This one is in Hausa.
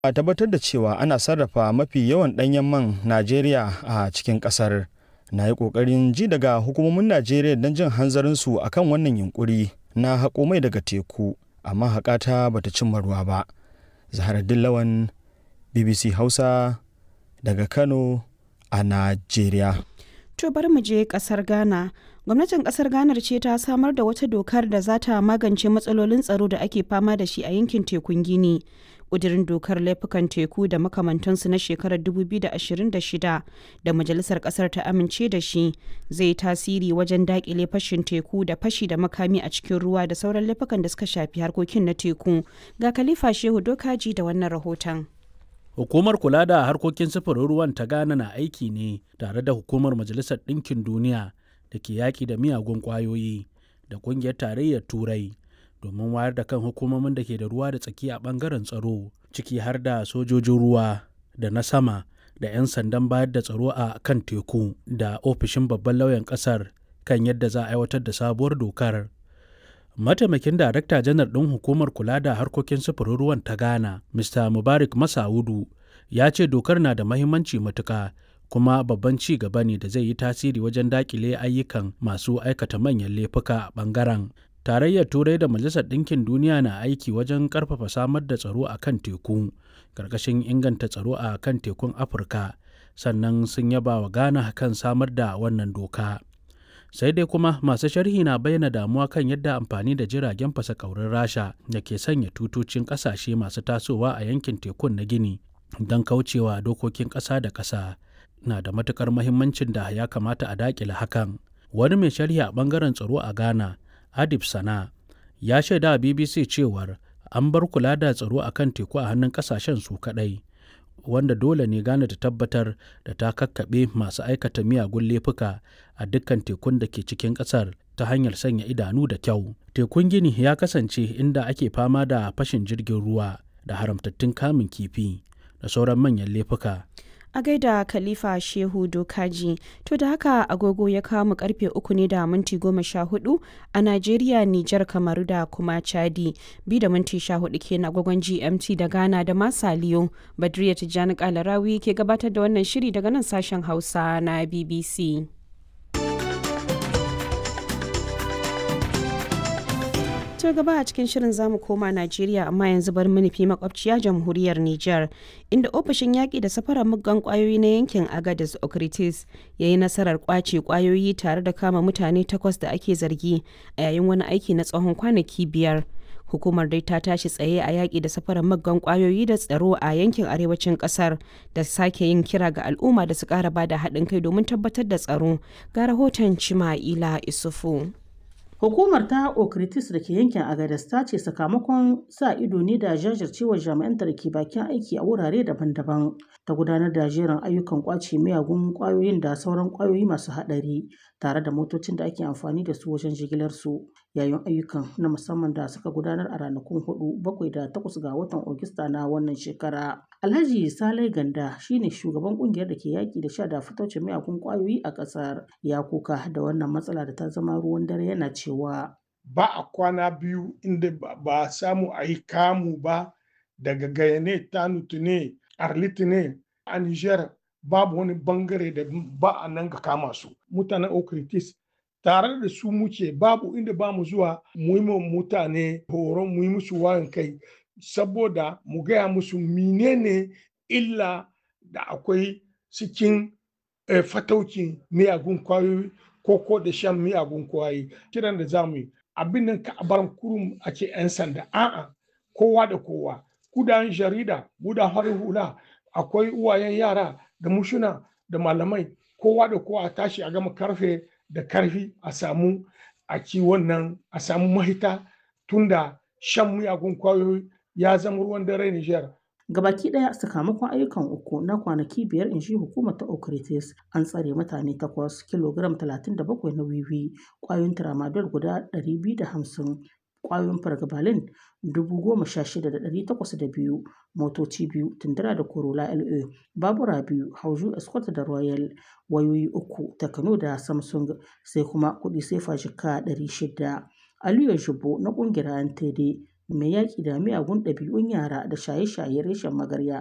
a tabbatar da cewa ana sarrafa mafi yawan ɗanyen man Najeriya a cikin ƙasar. Na yi ƙoƙarin ji daga hukumomin Najeriya don jin hanzarinsu a kan wannan yunƙuri na haƙo mai daga teku, amma haƙata bata cimma ruwa ba. Zahar Dillawan, BBC Hausa, daga Kano a Najeriya. To bari mu je kasar Ghana. Gwamnatin kasar Ghana ce ta samar da wata dokar da za ta magance matsalolin tsaro da ake fama da shi a yankin tekun Gini. Ƙudirin dokar laifukan teku da makamantansu na shekarar 2026 da Majalisar ƙasar ta amince da shi zai tasiri wajen daƙile fashin teku da fashi da makami a cikin ruwa da sauran laifukan da suka shafi harkokin na teku. Ga Khalifa Shehu Dokaji da wannan rahoton. Hukumar kula da harkokin sufurin ruwan ta Ghana na aiki ne tare da hukumar Majalisar Ɗinkin Duniya da ke yaƙi da miyagun ƙwayoyi da ƙungiyar tarayyar Turai domin wayar da kan hukumomin da ke da ruwa da tsaki a ɓangaren tsaro ciki har da sojojin ruwa da na sama da 'yan sandan bayar da tsaro a kan teku da ofishin babban lauyan ƙasar kan yadda za a aiwatar da sabuwar dokar. mataimakin darakta janar ɗin hukumar kula da harkokin sufurin ruwan ta ghana mr mubarak masaudu ya ce dokar na da mahimmanci matuka kuma babban ci gaba ne da zai yi tasiri wajen dakile ayyukan masu aikata manyan laifuka a bangaren tarayyar turai da majalisar ɗinkin duniya na aiki wajen ƙarfafa samar da tsaro a kan teku ƙarƙashin inganta tsaro a kan tekun afirka sannan sun yaba wa ghana kan samar da wannan doka sai dai kuma masu sharhi na bayyana damuwa kan yadda amfani da jiragen fasa kaurin rasha da ke sanya tutocin kasashe masu tasowa a yankin tekun na gini don kaucewa dokokin ƙasa da ƙasa na da matukar mahimmancin da ya kamata a dakile hakan wani mai sharhi a bangaren tsaro a ghana adib sana ya shaida a bbc cewar an bar kula da tsaro a kan teku a hannun kasashen su kadai wanda dole ne Ghana ta tabbatar da ta kakkaɓe masu aikata miyagun laifuka a dukkan tekun da ke cikin ƙasar ta hanyar sanya idanu da kyau. Tekun Gini ya kasance inda ake fama da fashin jirgin ruwa da haramtattun kamun kifi da sauran manyan laifuka. a gaida khalifa shehu dokaji to da haka agogo ya kawo mu karfe uku ne da minti goma sha hudu a najeriya nijar kamaru da kuma chadi bi da minti sha hudu ke na agogon gmt da ghana da masaliyo badriya tijjani kalarawi ke gabatar da wannan shiri daga nan sashen hausa na bbc to gaba a cikin shirin zamu koma Najeriya amma yanzu bari mu nufi makwabciya jamhuriyar Nijar inda ofishin yaƙi da safarar muggan ƙwayoyi na yankin Agadez Okritis ya yi nasarar ƙwace ƙwayoyi tare da kama mutane takwas da ake zargi a yayin wani aiki na tsawon kwanaki biyar. Hukumar dai ta tashi tsaye a yaƙi da safarar muggan ƙwayoyi da tsaro a yankin arewacin ƙasar da sake yin kira ga al'umma da su ƙara bada haɗin kai domin tabbatar da tsaro. Ga rahoton Cima'ila Isufu. Hukumar ta Okritis da ke yankin Agadez ta ce sakamakon sa ido ne da jajircewar jami'anta da ke bakin aiki a wurare daban-daban ta gudanar da jerin ayyukan kwace miyagun kwayoyin da sauran kwayoyi masu haɗari tare da motocin da ake amfani da su wajen jigilar su yayin ayyukan na musamman da suka gudanar a ranakun hudu bakwai da takwas ga watan Ogista na wannan shekara. Alhaji Salai Ganda shine shugaban kungiyar da ke yaki da sha da fitocin miyagun kwayoyi a ƙasar ya kuka da wannan matsala da ta zama ruwan dare yana cewa ba a kwana biyu inda ba a samu a yi kamu ba daga gayane tanutu ne arliti ne a niger babu wani bangare da ba a nan ga kama su mutanen okritis tare da su muke babu inda ba mu zuwa mu yi mutane horon mu yi musu wayan kai saboda mu gaya musu menene illa da akwai cikin fataukin miyagun kwayoyi ko ko da shan miyagun kwayoyi kiran da zamu yi abin nan ka bar kurum ake 'yan sanda a'a kowa da kowa kudan jarida gudan harin hula akwai uwayen yara da mushuna da malamai kowa da kowa a tashi a gama karfe da karfi a samu a ci wannan a samu mahita tunda shan miyagun kwayoyi ya zama ruwan dare Nijar. Gabaki ɗaya sakamakon ayyukan uku na kwanaki biyar in shi hukumar ta Okritis an tsare mutane takwas kilogram 37 na wiwi kwayoyin tramadol guda 250 kwayoyin fargabalin 16,802 motoci biyu tundura da corolla la babura biyu hauju escort da royal wayoyi uku takano da samsung sai kuma kudi sefa jika 600 aliyu shubo na kungiyar ntd mai yaƙi da miyagun ɗabi'un yara da shaye-shaye reshen magarya